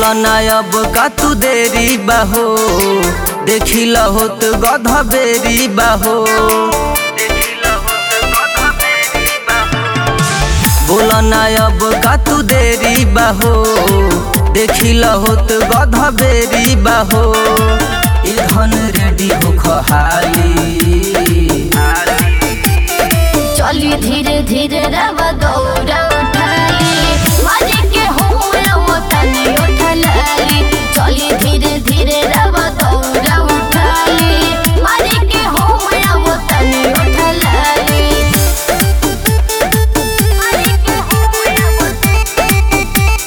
बोला ना अब का तू देरी बाहो देखी लहोत गध बेरी बाहो बोला ना अब का तू देरी बाहो देखी लहोत गध बेरी बाहो ई धन रेडी हो खहाली चली धीरे धीरे रव दौड़ा उठाली मारे के हो रव तनी उठलाली चली धीरे धीरे रव दौड़ा उठाली मारे के हो रव तनी उठलाली मारे के हो रव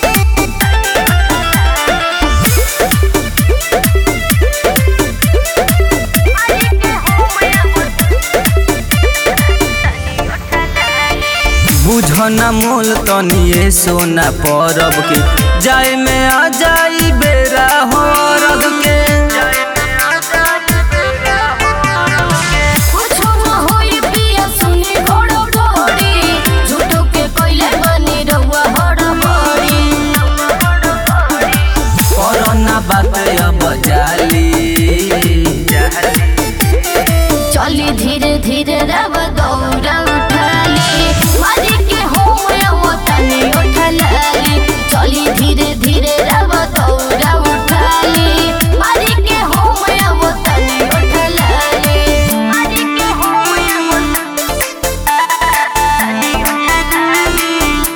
बुझना मोल तनिए सोना परब के जाए में आ जाई बेरा हो रग के कुछो न होई पिया सुनी घोड़ो घोड़ी झूठो के कोइले बनी रहुआ हड़ बड़ी कोरोना बात अब जाली चली धीरे धीरे रव दौड़ा उठाली मारी के हो वो तनी उठलाली चली धीरे धीरे रव दौड़ा उठाली मारी के हो वो तनी उठलाली मारी के हो वो तनी उठलाली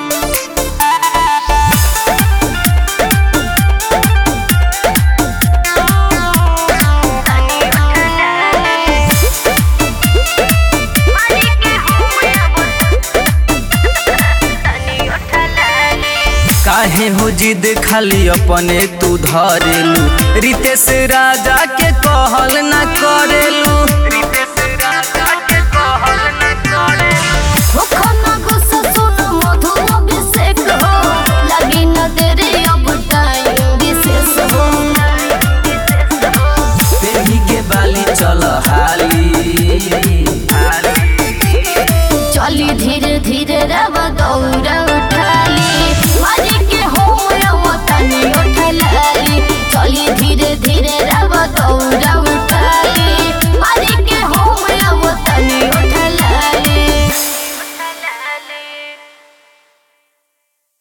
काहे हो जिद खाली अपने तू धरेलू रितेश राजा के कहल ना करेलू मुखना गुस्सा सुनो मधु अभिषेक हो लगी न तेरे अब टाइम विशेष हो पेही के बाली चल हा